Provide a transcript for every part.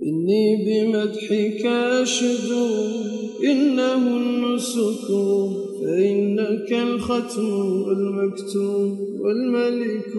إني بمدحك أشدو إنه النسك فإنك الختم المكتوم والملك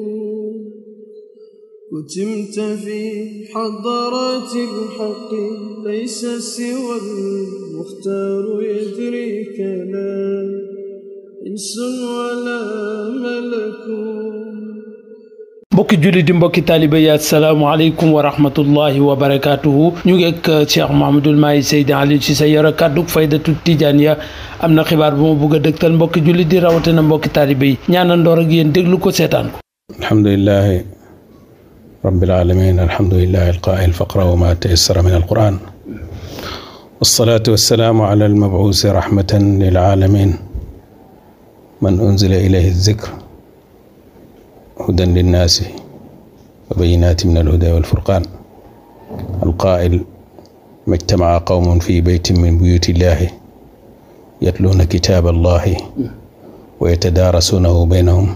كتمت في حضرات الحق ليس سوى المختار يدريك لا إنس ولا ملك mbokki julli di mbokki taaliba yi asalaamaaleykum wa rahmatullahi wa barakaatuhu ñu ngi ak Cheikh Mouhamadul Mahi Seydi Aliou Cissé yore kàddu faydatu tijaaniya am na xibaar bu ma bëgg a dëgtal mbokki julli di rawatina mbokki taaliba yi ñaanandoor ak yéen déglu ko seetaan ko alhamdulilahi rabbil alamin alhamdulilahi alqaa'il faqra wa ma tayassara min alquran wasalaatu wasalaamu ala almabuusi rahmatan lil alamin man unzila ilayhi zikr hudan linnaasi wa bayinaati min alhuda walfurqaan alqaa'il majtamaca qawmun fi beytin min buyuti illahi yatluuna kitaaba allahi wa yatadaarasuunahu baynahum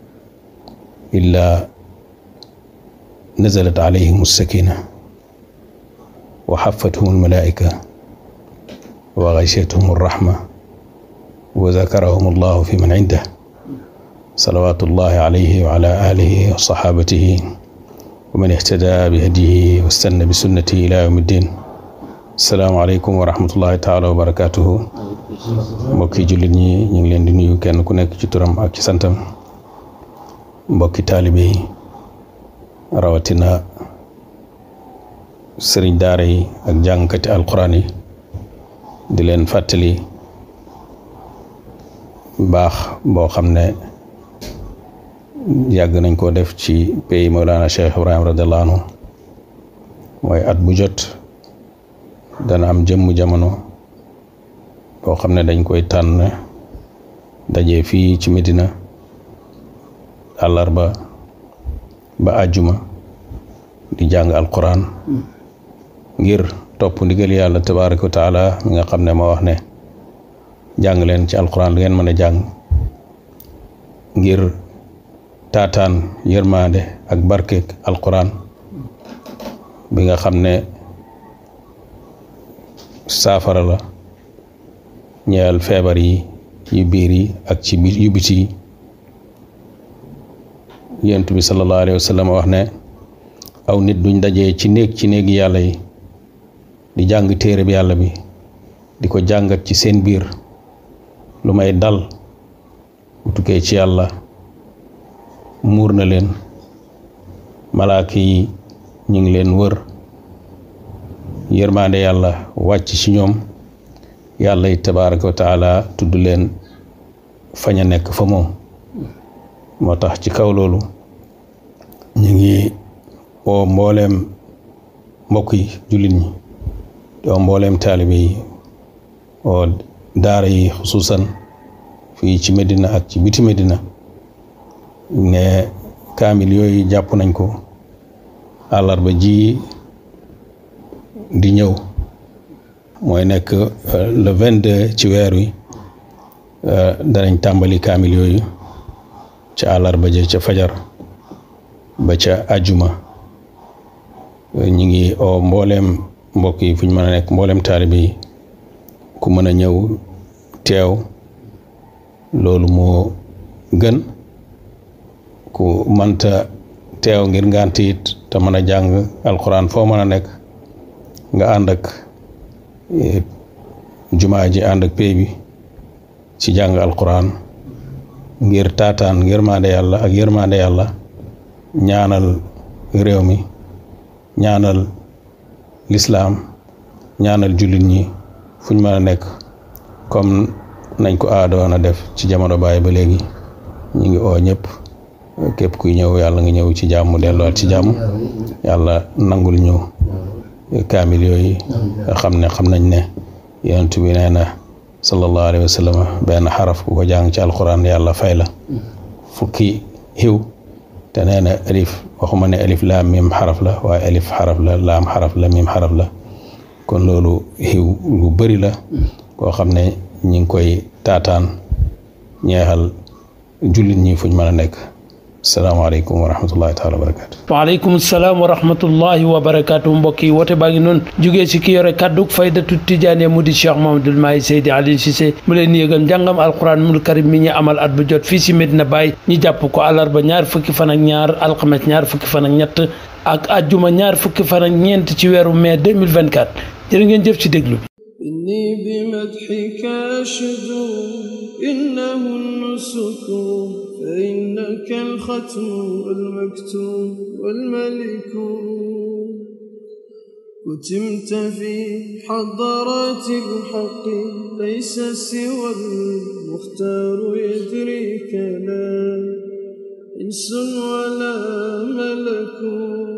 illaa nazalat alayhim alsakina wa xafathum almalaa'ika wa gashiyatuhum alraxma wa zakarahum allahu fi man cindah salawaatullahi alayhi wa ala alihi wa saxaabatihi wa man ihtada bi hadiyihi wa stanna bi sunnatihi ila yawmi ddin asalaamu aleykum wa rahmatullahi taala wa barakatuhu mbokki jullit ñi ñu ngi leen di nuyu kenn ku nekk ci turam ak ci santam mbokki taalibe yi rawatina sëriñ daara yi ak jàngkati alquran yi di leen fàttali baax boo xam ne yàgg nañ koo def ci pays Mawlana Cheikh Ibrahim radiallahu anhu mooy at bu jot dana am jëmm jamono boo xam ne dañ koy tànn daje fii ci Medina àllarba ba àjjuma di jàng alquran ngir topp ndigal yàlla tabaraka wa taala mi nga xam ne ma wax ne jàng leen ci alquran lu ngeen mën a jàng ngir taataan yërmaande ak barkeek alquran bi nga xam ne saafara la ñeel feebar yi yu biir yi ak ci biir yu biti yi yonent bi sallallahu alayhi wa sallam wax ne aw nit duñ dajee ci néeg ci néegi yàlla yi di jàng téere bi yàlla bi di ko jàngat ci seen biir lu may dal bu tukkee ci yàlla muur na leen malaaka yi ñu ngi leen wër yërmaande yàlla wàcc ci ñoom yàlla yi tabaraka wa taala tudd leen fañ a nekk fa moom moo tax ci kaw loolu ñu ngi woo mbooleem mbokk yi jullit ñi doo mbooleem taalibe yi oo daara yi xusuusan fii ci Medina ak ci biti Medina ne kaamil yooyu jàpp nañ ko àllarba ji di ñëw mooy nekk le vingt deux ci weer wi danañ tàmbali kaamil yooyu ca àllarba ja ca fajar ba ca àjjuma ñu ngi oo mbooleem mbokk yi fu ñu mën a nekk mbooleem taalibe yi ku mën a ñëw teew loolu moo gën ku mënta teew ngir ngànt it te mën a jàng alquran foo mën a nekk nga ànd ak jumaa ji ànd ak pay bi ci jàng alquran ngir taataan yërmande yàlla ak yërmande yàlla ñaanal réew mi ñaanal lislaam ñaanal jullit ñi fuñ mën a nekk comme nañ ko aadoon a def ci jamono baay ba léegi ñu ngi oo ñëpp képp kuy ñëw yàlla nga ñëw ci jàmm delluwaat ci jàmm yàlla nangul ñu kaamil yooyu nga xam ne xam nañ ne yonent bi nee na sallallahu alayhi wa sallam benn xaraf ku ko jàng ci alquran yàlla fay la fukki xiw te nee na alif waxuma ne alif laam mim xaraf la waaye alif xaraf la laam xaraf la mim xaraf la kon loolu xiw lu bëri la koo xam ne ñi ngi koy taataan ñeexal jullit ñi fuñ mën a nekk salaamaaleykum wa rahmatullahi taala wa barakaatu waaleykum salaam wa rahmatullahi wa barakaatu mbokk yi woote baa ngi noonu jugee ci ki yore kàdduk faydatu tijaaniya mu di Cheikh Mahamadul Mahi Seydi Aliou Cissé mu leen yëgal njàngam alquran mul karim mi ñu amal at bu jot fii si Medina Baye ñu jàpp ko àllarba ñaar fukki fan ak ñaar alxames ñaar fukki fan ak ñett ak ajjuma ñaar fukki fan ak ñeent ci weeru mai 2024 jërë ngeen jëf ci déglu bi إني بمدحك أشد إنه النسك فإنك الختم والمكتوم والملك كتمت في حضرات الحق ليس سوى المختار يدريك لا إنس ولا ملك